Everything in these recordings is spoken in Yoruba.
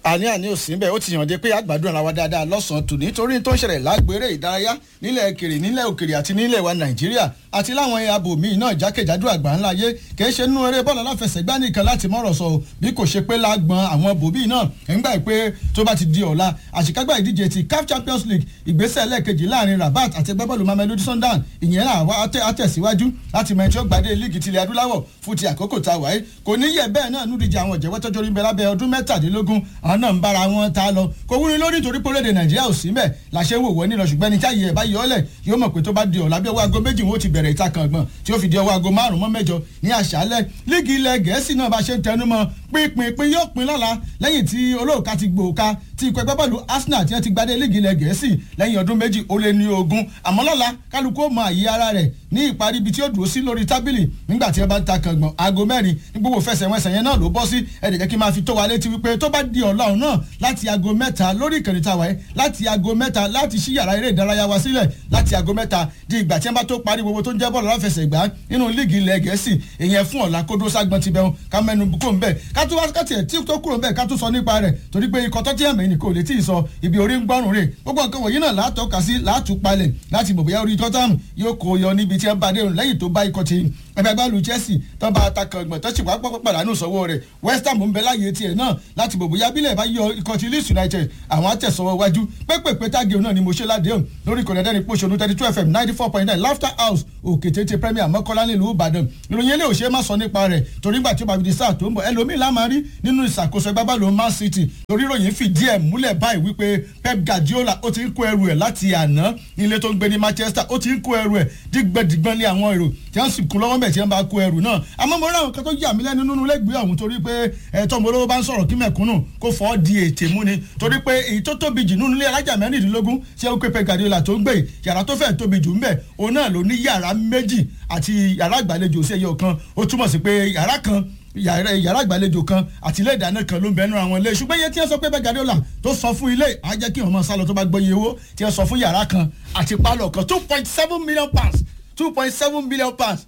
àní àní ò sí bẹ́ẹ̀ ó ti yàn dé pé àgbàdo ara wa dáadáa lọ́sàn-án tù nítorí tó ń ṣẹlẹ̀ lágbèrè ìdárayá nílẹ̀ òkèrè nílẹ̀ òkèrè àti nílẹ̀ wa nàìjíríà àti láwọn abo míì náà jákèjádò àgbà ńlá yé kìí ṣe nínú eré bọ́ọ̀lù aláfẹsẹ̀gbá nìkan láti mọ̀rọ̀ sọ bí kò ṣe pé lágbọn àwọn bòbí náà ńgbà pé tó bá ti di ọ̀la àṣekágbá ìdíje ti CAF Champions League ìgbésẹ̀ lẹ́ẹ̀kejì láàrin Rabat àti ẹgbẹ́ bọ́ọ̀lù Mamelodi Sundowns ìyẹn náà wá àtẹ̀síwájú láti mọ ẹni tí ó gbadé líìgì tilẹ̀ adúláwọ̀ fún ti àkókò tá a wáyé kò ní yẹ bẹ́ẹ̀ náà núdíje àwọn ìjẹ́wọ́ tọ́jú orí ń bẹ lábẹ́ ọdún mẹ́tàdínlógún àwọn náà ń bára wọn ta lọ kò wúni lórí nítorí pé orílẹ̀-èdè Nàìjíríà ò sí mẹ́ làṣẹ wò wọ́n nílọ ṣùgbọ́n ẹni tí àyè ẹ̀ bá yọ ọ́lẹ̀ yóò mọ̀ pé tó bá di ọ̀la bí ọwọ́ aago méjì wọn ó ti bẹ̀rẹ̀ ìta kan gbọ̀n tí ó fi di ọwọ́ aago márùn-ún mọ́ mẹ́jọ ní àṣálẹ́ líìgì ilẹ̀ Gẹ̀ẹ́sì náà bá ṣe ń tẹnu mọ́ pínpín pín yóò pín lọ́la lẹ́yìn tí olóòka ti gbòòka tí ikọ̀ ẹgbẹ́ bọ́ọ̀lù Arsenal ti ti gbadé líìgì ilẹ̀ Gẹ̀ẹ́sì lẹ́yìn ọdún méjì ó lé ní ogún àmọ́ lọ́la kálukú ó mọ àyè ara rẹ̀ ní ìparí ibi tí ó dúró sí lórí tábìlì nígbà tí ẹ bá ń ta kàngbọ̀n aago mẹ́rin ní gbogbo fẹsẹ̀wẹsẹ̀ yẹn náà ló bọ́ sí ẹ̀ẹ́dẹ̀ jẹ́ kí n máa fi tó wa létí wípé tó bá di ọ̀la ọ̀hún náà láti aago mẹ́ta lórí ìkànnì tàwa ẹ̀ láti aago mẹ́ta láti ṣí yàrá eré ìdárayá wa sílẹ̀ láti aago mẹ́ta di ìgbà tí wọ́n bá tó parí gbogbo tó ń jẹ́ bọ́ọ̀lù aláfẹsẹ̀gbá nínú líìgì ilẹ̀ gẹ̀ẹ́sì ìyẹn fún ọ̀la kódó ságbọ́n ti bẹ̀rù ká mẹ́nu kó ń bẹ̀ ká tó wá kàtì ẹ̀ tí tó kúrò ń bẹ̀ ká tó sọ nípa rẹ̀ torí pé ikọ̀ tó tíyàmẹ́ ní kò lè tí ì sọ ibi orí ń gbọ́rùn rè gbogbo nǹkan wọ̀nyí náà látọ́ka sí látúpalẹ̀ láti mọ̀ bóyá orí tọ́tàm yóò kó yọ níbi tí ẹ bá dé lẹ́yìn tó bá ikọ̀ ti ẹgbẹ́ gbàlù Chelsea tó bá atakàn gbọ̀n tó sì wá pọ́pọ́ pàdánù sọ́wọ́ rẹ̀ West Ham ń bẹ láàyè tiẹ̀ náà láti bò bóyá bílẹ̀ bá yọ ikọ̀ ti Leeds United àwọn àtẹ̀sọ́wọ́ wájú pépèpé tágéun náà ni mo ṣe ládéhùn lórí kọ̀dẹ́dẹ́rìn pòṣónú thirty two fm ninety four point nine laughter house òkè tètè premier mọ́kànlá nílùú Ìbàdàn ìròyìn eléyìí ò ṣe é má sọ nípa rẹ̀ torí gbà tí ó bá fi di sáà tó ń bọ̀ ẹlòmíì lá máa rí nínú ìṣàkóso ẹgbẹ́ báàlù Man City torí ìròyìn fìdí ẹ̀ múlẹ̀ báyìí wípé Pep Guardiola ó ti ń kó ẹrù ẹ̀ láti àná nílé tó ń gbé ní Manchester ó ti ń kó ẹrù ẹ̀ dígbẹ́dígbọ́n lé àwọn èrò tí wọ́n sì kún lọ́wọ́ bẹ̀ tí wọ́n bá kó ẹrù náà àmọ́ mo rí àwọn kan tó yà mí lẹ́nu nínú lẹ́gbẹ̀ẹ́ ọ̀hún torí pé ẹ̀tọ́ mo lówó bá ń sọ̀rọ̀ kí mẹ̀kúnnù kó fọ́ di ètè mú ni torí pé èyí tó tóbi jù nínú ilé alájà mẹ́rìndínlógún ṣé ó pé Pep Guardiola tó ń gbé yàrá tó fẹ́ tóbi jù ń bẹ̀ òun náà ló ní yàrá méjì àti yàrá àgbàlejò sí ẹyọ kan ó túmọ̀ sí pé yàrá kan yàrá yàrá ìgbàlejò kan àti ilé ìdáná kan ló ń bẹnu àwọn ilé ṣùgbọ́n iye tí wọ́n sọ pé Pep Guardiola tó sọ fún ilé á jẹ́ kí wọ́n máa sálọ tó bá gbọ́ iye owó tí wọ́n sọ fún yàrá kan àti pálọ̀ kan two point seven million pounds two point seven million pounds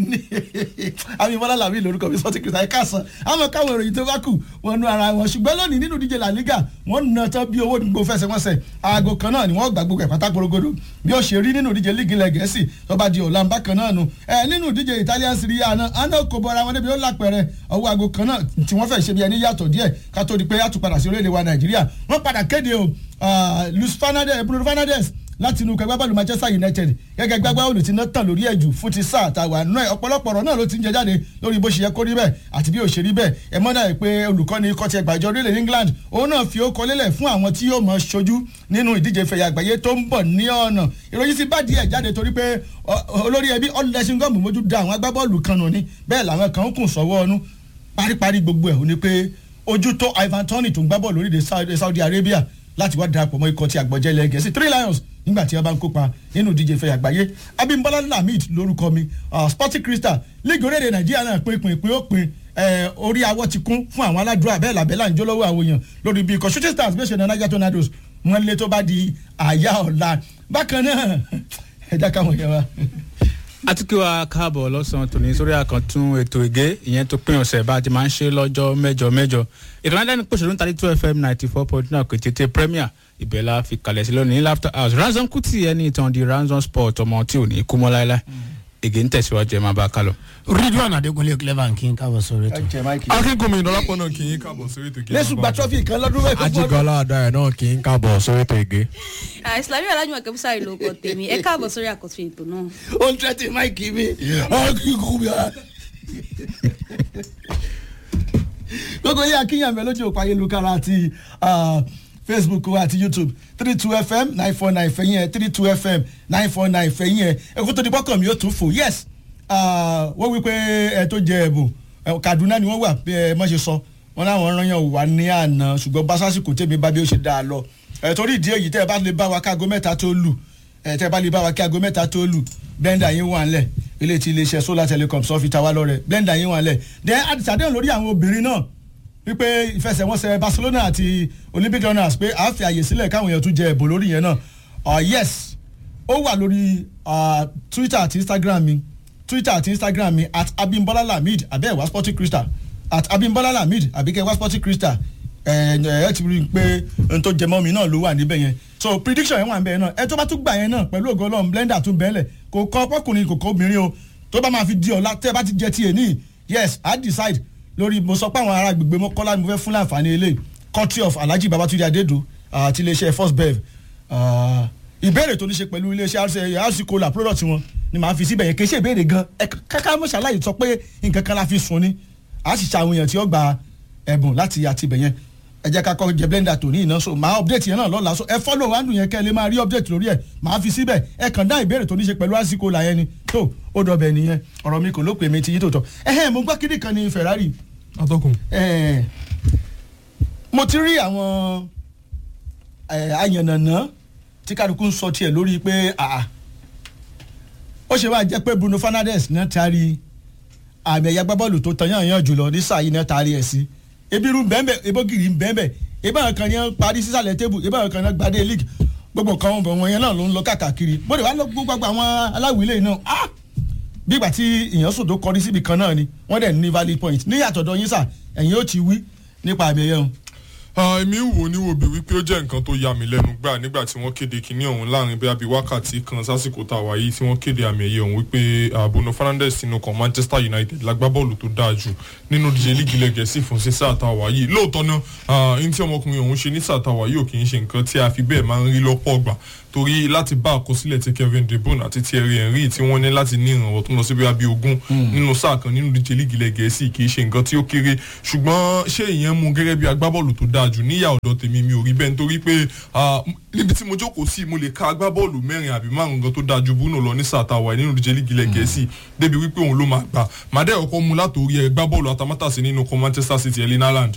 àmì bọ́lá làmì lórúkọ mi sọ́tì kìrìsìtà ẹ̀ka sàn àmọ́ káwọn ìròyìn tó bá kù wọn nu ara wọn ṣùgbọ́n lónìí nínú díje La Liga wọ́n na tán bí owó gbogbo fẹsẹ̀wọnsẹ̀ aago kan náà ni wọ́n gbà gbogbo ẹ̀ pátá gbogbo bí ó ṣe rí nínú díje líìgì ilẹ̀ gẹ̀ẹ́sì tó bá di ọ̀la ń bákan náà nu ẹ nínú díje Italian Serie A náà àná kò bọ́ra wọn débi ó lápẹ̀rẹ̀ ọwọ́ aago kan náà tí wọ́n fẹ́ ṣe bí ẹni yàtọ̀ díẹ̀ ká tó di pé yàtọ̀ padà sí orílẹ̀-èdè wa Nàìjíríà wọ́n padà kéde o Luis Fernandez Bruno Fernandes láti inú kẹgbẹ́ bọ́ọ̀lù Manchester United gẹ́gẹ́ gbẹ́gbẹ́ olù tí náà tàn lórí ẹ̀jù fún ti sáà tàwa náà ọ̀pọ̀lọpọ̀ ọ̀rọ̀ náà ló ti ń jẹ jáde lórí bó ṣe yẹ kó rí bẹ́ẹ̀ àti bí ó ṣe rí bẹ́ẹ̀ ẹ mọ́ náà pé olùkọ́ni kọ́tì ẹgbàjọ orílẹ̀ England òun náà fi ó kọ lélẹ̀ fún àwọn tí yóò mọ̀ ṣojú nínú ìdíje ìfẹ̀yà àgbáyé tó ń bọ̀ ní ọ̀nà ìròyìn sì bá díẹ̀ jáde torí pé olórí ẹbí ọ̀lẹ́sìngọ́ọ̀mù mójú da àwọn agbábọ́ọ̀lù kan nù ní bẹ́ẹ̀ làwọn kan ń kùn sọ́wọ́ ọnú paríparí gbogbo ẹ̀ ò ní pé ojú tó Ivan Toney tó ń gbá bọ́ọ̀lù orílẹ̀ Saudi Arabia láti wá darapọ̀ mọ́ ikọ̀ ti àgbọ̀jẹ́ ilẹ̀ gẹ̀ẹ́sì three lions nígbà tí wọ́n bá ń kópa nínú ìdíje ìfẹ́ àgbáyé abimbola lamid lórúkọ mi sporting crystal league orílẹ̀-èdè nàìjíríà náà pín pín pín ó pín orí awọ ti kún fún àwọn aládùúrà bẹ́ẹ̀ làbẹ́là ń jó lọ́wọ́ àwọn èèyàn lórí bí ikọ̀ shooting stars bẹ́ẹ̀ ṣe na niger tornadoes wọ́n lé tó bá di àyà ọ̀la bákan náà ẹ̀dá káwọn yẹn wa àtúkì wa káàbọ̀ lọ́sàn-án tòní sórí àkàntún ètò ìgé ìyẹn tó pín ọ̀sẹ̀ bá a ti máa ń ṣe lọ́jọ́ mẹ́jọ mẹ́jọ ètò náà lẹ́nu pòṣèlú thirty two fm ninety four point nine kò tètè premier ibẹ̀ la fi kalẹ̀ sí lónìí laughter house ransom kuti ẹni ìtàn di ransom sport ọmọ tí ò ní kú mọ́ láéláé ègé ń tẹ̀síwájú ẹ̀ máa bá a kálọ. ridwan adekunle clever kí n káàbọ̀ sórí ètò. akínkùnmi ìdọ́lápọ̀ náà kì í káàbọ̀ sórí ètò ìgé. lẹ́sùn gba trọ́fì kan lọ́dún mẹ́fà. ajigbala adarẹ náà kì í káàbọ̀ sórí ètò ìgé. ìsìlámì alájùmọ̀ kẹ́bísà ìlú ọkọ̀ tèmi ẹ káàbọ̀ sórí àkọ́tún ètò náà. ó ń tẹ́tí máìkì mi akínkùnmi gbogbo yẹ akínyàmẹ lójú òpó ayélujára àti facebook wa àti youtube three two fm nine four nine fẹ̀yìn ẹ̀ three two fm nine four nine fẹ̀yìn ẹ̀ ẹ̀kú tó di bọ́kàn mi ó tún fò yes wọ́n wí pé ẹ tó jẹ ẹ̀bùn kaduna ni wọ́n wà bí ẹ mọ̀ ṣe sọ wọn láwọn rányàn wà ní àná ṣùgbọ́n basásìkò tèmi bá bí ó ṣe dáa lọ ẹ̀ torí ìdí èyí tẹ́ ẹ bá lè bá wa káago mẹ́ta tó lù ẹ̀ tẹ́ ẹ bá lè bá wa káago mẹ́ta tó lù blender yín wà ńlẹ̀ ilé tí iléeṣẹ́ solar telecom sọ fi ta wá lọ́rẹ̀ blender yín wà ńlẹ̀ then àdìsàdéhùn lórí àwọn obìnrin náà wípé ìfẹsẹ̀wọnsẹ̀ Barcelona àti Olympic runners pé a fi àyè sílẹ̀ káwọn èèyàn tún jẹ ẹ̀bùn lórí yẹn náà uh, yes ó wà lórí uh, Twitter àti Instagram mi Twitter àti Instagram mi at Abimbola Lamid abẹ́ẹ̀wá Sporting Crystal at Abimbola Lamid àbíkẹ́ wá Sporting Crystal ẹ ẹ ti rí i pé n tó jẹmọ́ mi náà ló wà níbẹ̀ yẹn so prediction yẹn wà níbẹ̀ yẹn náà ẹ tó bá tún gbà yẹn náà pẹ̀lú ògo ọlọ́run blender tún bẹ́ẹ̀lẹ̀ kò kọ́ ọkùnrin kò kọ́ obìnrin o tó bá máa fi di ọ̀la tẹ́ ẹ bá ti jẹ tiẹ̀ ní yes i decide lórí mo sọ pé àwọn ará gbègbè mọ́kọ́lá ni mo fẹ́ fún láǹfààní eléyìí country of alhaji babatunde adedo àti iléeṣẹ́ first bev Ah, ìbéèrè tó ní ṣe pẹ̀lú iléeṣẹ́ rc cola product wọn ni màá fi síbẹ̀ yẹn kì í ṣe ìbéèrè gan ẹ káká mọ̀ ṣàlàyé sọ pé nǹkan kan la fi sùn ni a sì ṣe àwọn èèyàn tí ó gba ẹ̀bùn láti àtibẹ̀ yẹn ẹ jẹ́ ká kọ́ jẹ blender tòní iná so màá update yẹn náà lọ́la so ẹ follow wáńdù yẹn kẹ́ ẹ lè máa rí update lórí ẹ̀ màá fi síbẹ̀ ẹ kàn dá ìbéèrè tó ní ṣe pẹ̀lú rc cola yẹn ni tó ó dọ̀bẹ̀ nìyẹn ọ̀rọ̀ mi kò ló pè mí ti yí tòótọ́ ẹ̀hẹ́n mo gbọ́ kíní kan ní ferrari atọ́kùn. Eh, mo ti rí àwọn eh, ayànnànà tí kálukú ń sọ tiẹ̀ lórí pé àà ó ṣe máa jẹ́ pé Bruno Fernandes náà taari àmì ẹ̀yà gbábọ́ọ̀lù tó tan yàn yàn jùlọ ní sáà yìí náà taari ẹ̀ sí ebi irú bẹ́ẹ̀bẹ́ ebógiri bẹ́ẹ̀bẹ́ ebi àwọn kan yẹn parí sísàlẹ̀ tébù ebi àwọn kan yẹn gbadé league gbogbo nǹkan wọn wọn yẹn náà ló ń lọ káàkiri bóde wàá lọ gbogbo àwọn aláwìlẹ̀ náà ah bí ìgbà tí èèyàn sùn tó kọrí síbi kan náà ni wọ́n dẹ̀ ní valid point ní àtọ̀dọ̀ yín sà ẹ̀yin ó ti wí nípa àmì ẹ̀yẹ wọn. Ah, èmi ń wò ní wòbí wípé ó jẹ́ nǹkan tó ya mi lẹ́nu gbà nígbà tí wọ́n kéde kinní ọ̀hún láàrin bí abí wákàtí kan sásìkò tá a wà yìí tí wọ́n kéde àmì ẹ̀yẹ ọ̀hún wípé ah, Bruno Fernandes sínú kan Manchester United lágbábọ́ọ̀lù tó dáa jù nínú díje líìgì ilẹ̀ Gẹ̀ẹ́sì fún sí sáà tá a wà yìí lóòótọ́ náà ní tí ọmọkùnrin ọ̀hún ṣe ní sáà tá a wà yìí ò kì í ṣe nǹkan tí a fi bẹ́ẹ̀ máa ń rí lọ́pọ̀ ọgbà torí láti bá àkọsílẹ̀ tí Kevin De Bruyne àti Thierry Henry tí wọ́n ní láti ní ìrànwọ́ tó ń lọ sí bí abí ogún nínú sáà kan nínú díje líìgì ilẹ̀ Gẹ̀ẹ́sì kì í ṣe nǹkan tí ó kéré ṣùgbọ́n ṣé ìyẹn mú gẹ́gẹ́ bí agbábọ́ọ̀lù tó dáa jù níyà ọ̀dọ̀ tèmi mi ò rí bẹ́ẹ̀ nítorí pé ah, níbi tí mo jókòó sí mo lè ka agbábọ́ọ̀lù mẹ́rin àbí márùn gan tó dáa ju Bruno lọ ní sáà tàwa nínú díje líìgì ilẹ̀ Gẹ̀ẹ́sì débi wípé òun ló máa gbà màdẹ́ ọkọ mu látòrí ẹ gbábọ́ọ̀lù atamátàsí nínú kan Manchester City Erling Haaland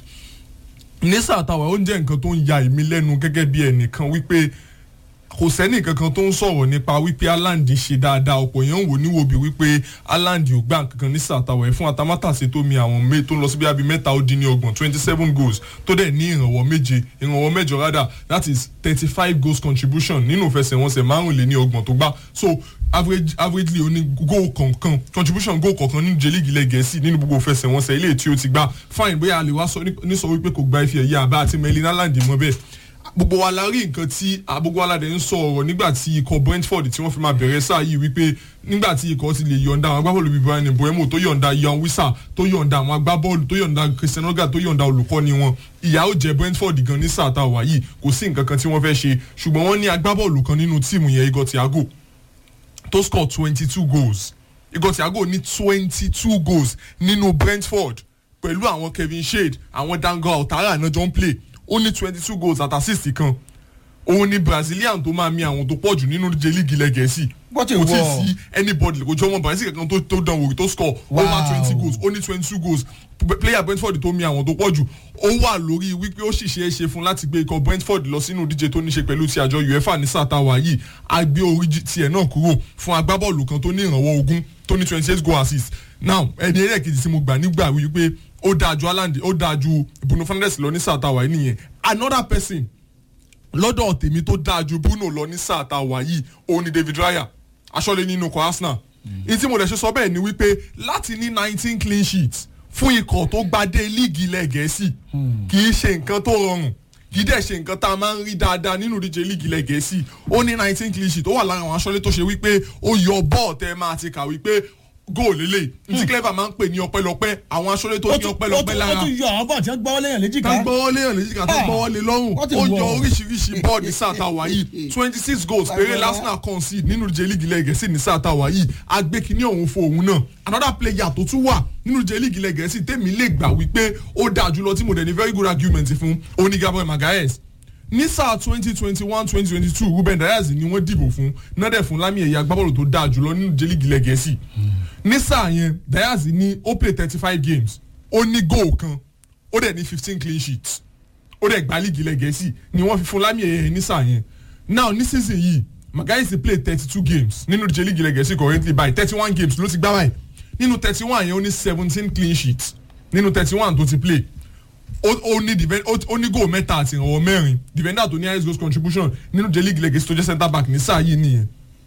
ní sáà tàwa ó ń jẹ́ nǹkan tó ń ya èmi lẹ́nu gẹ́gẹ́ bí ẹnìkan wípé kò sẹ́ni kankan tó ń sọ̀rọ̀ nípa wípé Haaland ṣe dáadáa ọ̀pọ̀ èèyàn wò níwò bí wípé Haaland ò gbà kankan ní sàtàwọ̀ ẹ̀ fún atamátàsé tó mi àwọn mé tó ń lọ sí bíi mẹ́ta ó dín ní ọgbọ̀n twenty seven goals tó dẹ̀ ní ìrànwọ́ méje ìrànwọ́ mẹ́jọ rádà that is thirty five goals contribution nínú ìfẹsẹ̀wọnsẹ̀ márùnléní ọgbọ̀n tó gbá so average averagely ó ní goal kọ̀ọ̀kan contribution goal kọ̀ọ̀kan nínú jẹ́ líìgì ilẹ̀ gẹ̀ẹ́sì nínú gbogbo ìfẹsẹ̀wọnsẹ̀ ilé tí ó ti gbá fine bóyá a lè wá sọ ní sọ wípé kò gba ife ẹ̀yẹ àbá àti Erling Haaland mọ́ bẹ́ẹ̀ gbogbo wa la rí nǹkan tí gbogbo wa la dẹ̀ ń sọ ọ̀rọ̀ nígbà tí ikọ̀ Brentford tí wọ́n fi máa bẹ̀rẹ̀ sáà yìí wípé nígbà tí ikọ̀ ti lè yọ̀ǹda àwọn agbábọ́ọ̀lù bíi Brian Mbeumo tó yọ̀ǹda Ian Wissa tó yọ̀ǹda àwọn agbábọ́ọ̀lù tó yọ̀ǹda Christian Oga tó yọ̀ǹda olùkọ́ni wọn ìyà ó jẹ Brentford gan ní sáà tá a wà yìí kò sí nǹkan kan tí wọ́n fẹ́ ṣe ṣùgbọ́n wọ́n ní agbábọ́ọ̀lù kan nínú tíìmù yẹn Igor Thiago tó score twenty two goals Igor Thiago ní twenty two goals nínú Brentford pẹ̀lú àwọn Kevin Shade àwọn Dango Altara náà jọ ń play ó ní twenty two goals àti assist kan òun ni Brazilian tó máa mi àwọn tó pọ̀ jù nínú jẹ líìgì ilẹ̀ Gẹ̀ẹ́sì What a kò tí ì war. sí anybody kò jọ ọmọ Brazil kankan tó tó dán wò tó score Wow. over twenty goals ó ní twenty two goals P- player Brentford tó mi àwọn tó pọ̀ jù ó wà lórí wípé ó sì ṣe é ṣe fún láti gbé ikọ̀ Brentford lọ sínú díje tó ní ṣe pẹ̀lú ti àjọ UEFA ní sátàwá yìí a gbé orí jí- tiẹ̀ náà kúrò fún agbábọ́ọ̀lù kan tó ní ìrànwọ́ ogún tó ní twenty eight goal assist now ẹni ẹlẹ́ẹ̀kejì tí mo gbà nígbà wípé ó dáa ju Haaland ó dáa ju Bruno Fernandes lọ ní sátàwá yìí nìyẹn another person lọ́dọ̀ tèmi tó dáa ju Bruno lọ ní sáà tá a wà yìí òun ni David Raya aṣọ́lé nínú ikọ̀ Arsenal ní tí mo dẹ̀ ṣe sọ bẹ́ẹ̀ ni wípé láti ní nineteen clean sheets fún ikọ̀ tó gbadé líìgì ilẹ̀ Gẹ̀ẹ́sì kì í ṣe nǹkan tó rọrùn kì í dẹ̀ ṣe nǹkan tá a máa ń rí dáadáa nínú ìdíje líìgì ilẹ̀ Gẹ̀ẹ́sì ó ní nineteen clean sheets ó wà lára àwọn aṣọ́lé tó ṣe wípé ó yọ bọ́ọ̀ tẹ́ máa ti kà wípé góòlù lélẹ̀ ní tí clever máa ń pè ní ọpẹ́lọpẹ́ àwọn aṣọ́lé tó ó ní tún ó ọpẹ́lọpẹ́ tún- lára ó tún yọ àwọn bọ́ọ̀ tí wọ́n gbọ́wọ́ lẹ́yìn léjìká. ká gbọ́wọ́ léèyàn léjìká tó Ah, gbọ́wọ́ lé lọ́rùn what a ó yọ war. oríṣiríṣi bọ́ọ̀lù ní sáà tá a wà yìí twenty six goals péré Agbára. Arsenal concede nínú ìdíje líìgì ilẹ̀ Gẹ̀ẹ́sì ní sáà tá a wà yìí agbékiní ọ̀hún fún òun náà another player tó tún wà nínú ìdíje líìgì ilẹ̀ Gẹ̀ẹ́sì tèmi lè gbà wípé ó dáa jùlọ tí mo dẹ̀ ní very good argument fún òun ni Gabriel Magalhaes ní sáà twenty twenty one twenty twenty two Ruben Dias ni wọ́n dìbò fún nádẹ̀ fún lámì ẹ̀yà agbábọ́ọ̀lù tó dáa jùlọ nínú ìdíje líìgì ilẹ̀ Gẹ̀ẹ́sì ní sáà yẹn Dias ní ó play thirty five games ó ní goal kan ó dẹ̀ ní fifteen clean sheets ó dẹ̀ gba líìgì ilẹ̀ Gẹ̀ẹ́sì ni wọ́n fi fún lámì ẹ̀yẹ ní sáà yẹn now ní season yìí Magalhaes play thirty two games nínú ìdíje líìgì ilẹ̀ Gẹ̀ẹ́sì currently by thirty one games ló ti gbá báyìí nínú thirty one yẹn ó ní seventeen clean sheets nínú thirty one tó ti play ó ó ní defend ó ó ní goal mẹ́ta àti ìrànwọ́ mẹ́rin defender tó ní highest goals contribution nínú ìdíje líìgì ilẹ̀ Gẹ̀ẹ́sì tó jẹ́ centre back ní sáà yìí nìyẹn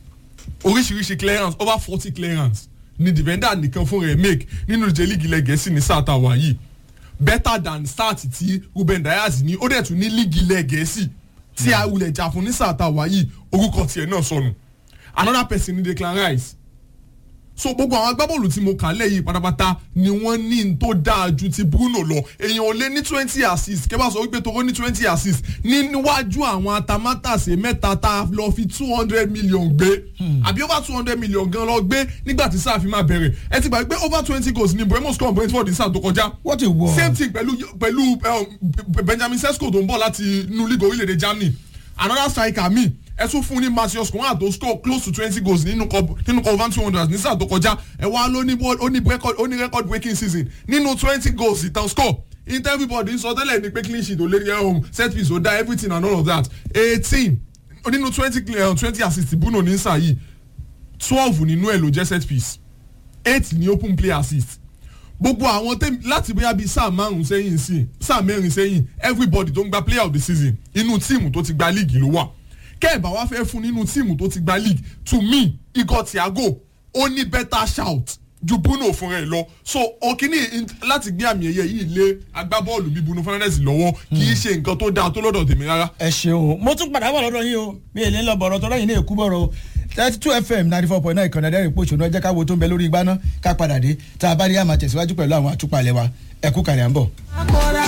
oríṣiríṣi clearance over forty clearance ni defender nìkan fún rẹ̀ make nínú ìdíje líìgì ilẹ̀ Gẹ̀ẹ́sì ní sáà tá a wà yìí better than start tí ruben dias ní ó dẹ̀ tún ní líìgì ilẹ̀ gẹ̀ẹ́sì tí a wulẹ̀ jà fún ní sáà tá a wà yìí orúkọ tiẹ̀ náà sọnù another person ní declan rice so gbogbo àwọn agbábọ́ọ̀lù tí mo kà lẹ́yìn pátápátá ni wọ́n ní n tó dáa ju ti bruno lọ èèyàn ò lé ní twenty assist kẹ́ bá sọ wípé toró ní twenty assist ní níwájú àwọn atamátàsé mẹ́ta tá a lọ fi two hundred million gbé àbí over two hundred million gan lọ gbé nígbà tí sáà fi máa bẹ̀rẹ̀ ẹ ti gbà pé over twenty goals ni bremo score brentford ní sáà tó kọjá What a war. same thing pẹ̀lú pẹ̀lú um, benjamin sesko tó ń bọ̀ láti inú league orílẹ̀-èdè germany another striker mi ẹ tún fún ní matthias kwan tó score close to twenty goals nínú cup nínú cup van two hundred ní sáà tó kọjá ẹ wá ló ní ball- ó ní record ó ní record breaking season nínú twenty goals ìtàn score in everybody sọ tẹ́lẹ̀ ní pé clean sheet ò lé ní home set piece ò dá everything and all of that eighteen nínú twenty twenty assist bruno ní sáà yìí twelve nínú ẹ̀ ló jẹ́ set piece eight ní open play assist gbogbo àwọn tẹ́mi láti bóyá bíi sáà márùn sẹ́yìn sí sáà mẹ́rin sẹ́yìn everybody tó ń gba player of the season inú tíìmù tó ti gba league ló wà kẹ́ẹ̀bà wá fẹ́ fún nínú tíìmù tó ti gba league to me igor thiago ó ní better shout ju bruno fúnra ẹ̀ lọ so òkìní láti gbé àmì ẹ̀yẹ yìí lé agbábọ́ọ̀lù bíi bruno fernandes lọ́wọ́ kì í ṣe nǹkan tó dáa tó lọ́dọ̀ tèmi rárá. ẹ ṣeun mo tún padà bọ̀ lọ́dọ̀ yín o mi ò ní lọ bọ̀rọ̀ tọ́lá yìí ní èkú bọ̀rọ̀ o thirty two fm ninety four point nine ìkànnì ẹ̀dẹ́rìn pòṣónú ẹjẹ́ káwo tó ń bẹ lórí igbá náà ká padà dé tá a bá rí àmà tẹ̀síwájú pẹ̀lú àwọn àtúpalẹ̀ wa ẹ̀kú kàrí à ń bọ̀. akọ́ra